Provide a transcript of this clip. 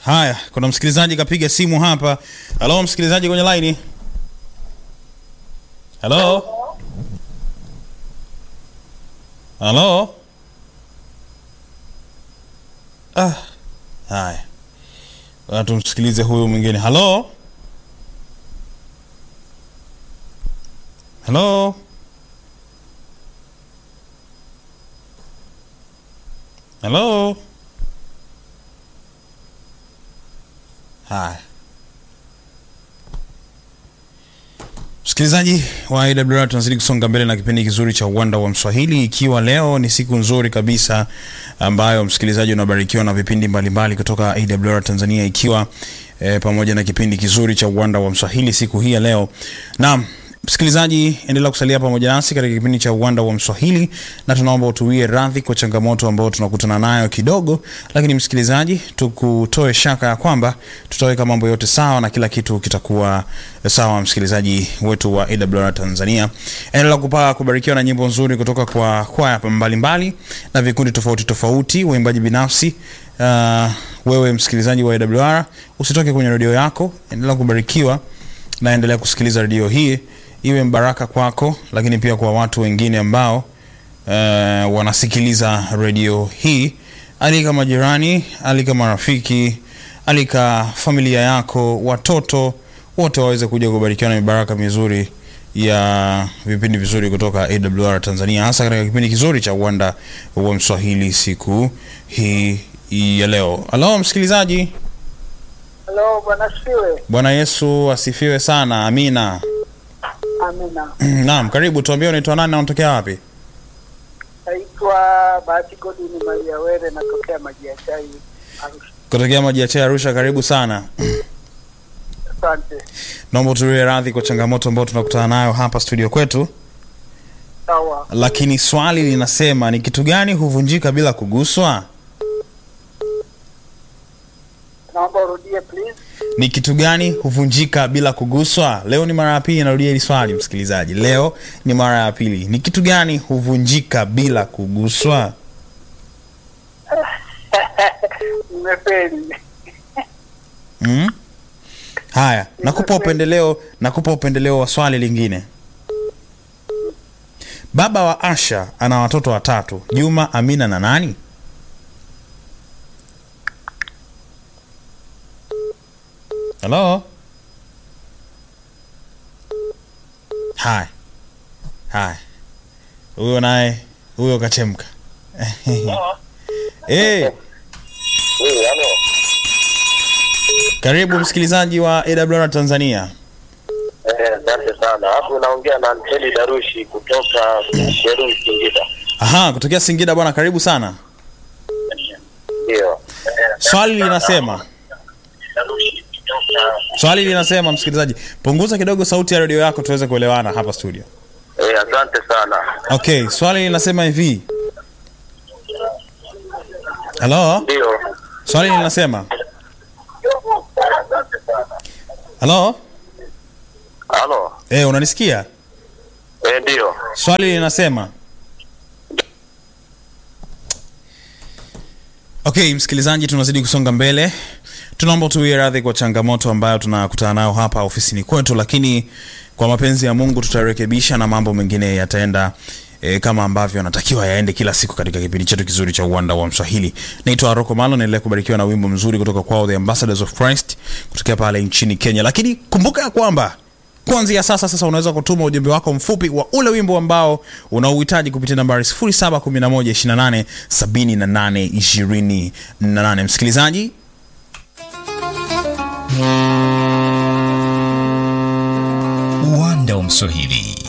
Haya, kuna msikilizaji kapiga simu hapa. Halo, msikilizaji kwenye laini. Halo. Halo. Ah. Haya. Bwana tumsikilize huyu mwingine. Halo. Halo. Halo. Haya. Msikilizaji wa AWR tunazidi kusonga mbele na kipindi kizuri cha uwanda wa Mswahili, ikiwa leo ni siku nzuri kabisa ambayo msikilizaji unabarikiwa na vipindi mbalimbali kutoka AWR Tanzania, ikiwa eh, pamoja na kipindi kizuri cha uwanda wa Mswahili siku hii ya leo. Naam, msikilizaji, endelea kusalia pamoja nasi katika kipindi cha uwanda wa Mswahili, na tunaomba utuwie radhi kwa changamoto ambayo tunakutana nayo kidogo, lakini msikilizaji, tukutoe shaka ya kwamba tutaweka mambo yote sawa na kila kitu kitakuwa sawa. Msikilizaji wetu wa AWR Tanzania, endelea kupaa kubarikiwa na nyimbo nzuri kutoka kwa kwaya mbalimbali na vikundi tofauti tofauti, waimbaji binafsi. Uh, wewe msikilizaji wa AWR usitoke kwenye redio yako, endelea kubarikiwa na endelea kusikiliza redio hii iwe mbaraka kwako, lakini pia kwa watu wengine ambao uh, wanasikiliza redio hii. Alika majirani, alika marafiki, alika familia yako, watoto wote waweze kuja kubarikiwa na mibaraka mizuri ya vipindi vizuri kutoka AWR Tanzania, hasa katika kipindi kizuri cha uwanda wa Mswahili siku hii ya leo. Halo msikilizaji. Halo, bwana siwe. Bwana Yesu asifiwe sana. Amina. Amina. Naam, karibu. Tuambie unaitwa nani na unatokea wapi? Naitwa Bahati Godini Maria Were, natokea maji ya chai Arusha. Kutokea maji ya chai Arusha. Karibu sana. Asante. Naomba utulie radhi kwa changamoto ambayo tunakutana nayo hapa studio kwetu, Sawa. lakini swali linasema ni kitu gani huvunjika bila kuguswa? Naomba urudie please. Ni kitu gani huvunjika bila kuguswa? Leo ni mara ya pili narudia hili swali msikilizaji, leo ni mara ya pili. Ni kitu gani huvunjika bila kuguswa? Nimefeli. Mm? Haya, nakupa upendeleo, nakupa upendeleo wa swali lingine. Baba wa Asha ana watoto watatu, Juma, Amina na nani? Halo? Haya. Haya. Huyo naye, huyo kachemka. Eh, karibu msikilizaji wa AWR Tanzania. Eh, Asante sana. Hapo unaongea na Anteli Darushi kutoka Sheru Singida. Aha, kutokea Singida bwana, karibu sana. Ndio. Swali linasema swali linasema, msikilizaji, punguza kidogo sauti ya redio yako tuweze kuelewana hapa studio. Eh, asante sana. Okay, swali linasema hivi. Halo, Ndio. swali linasema halo, Halo. eh, unanisikia? Eh, ndio. Swali linasema Okay, msikilizaji, tunazidi kusonga mbele. Tunaomba tuwie radhi kwa changamoto ambayo tunakutana nayo hapa ofisini kwetu, lakini kwa mapenzi ya Mungu tutarekebisha na mambo mengine yataenda e, kama ambavyo yanatakiwa yaende kila siku katika kipindi chetu kizuri cha uwanda wa Mswahili. Naitwa Aroko Malo, naendelea kubarikiwa na wimbo mzuri kutoka kwao The Ambassadors of Christ kutokea pale nchini Kenya, lakini kumbuka ya kwamba kuanzia sasa sasa unaweza kutuma ujumbe wako mfupi wa ule wimbo ambao unaouhitaji kupitia nambari 0711287828 msikilizaji uwanda wa Mswahili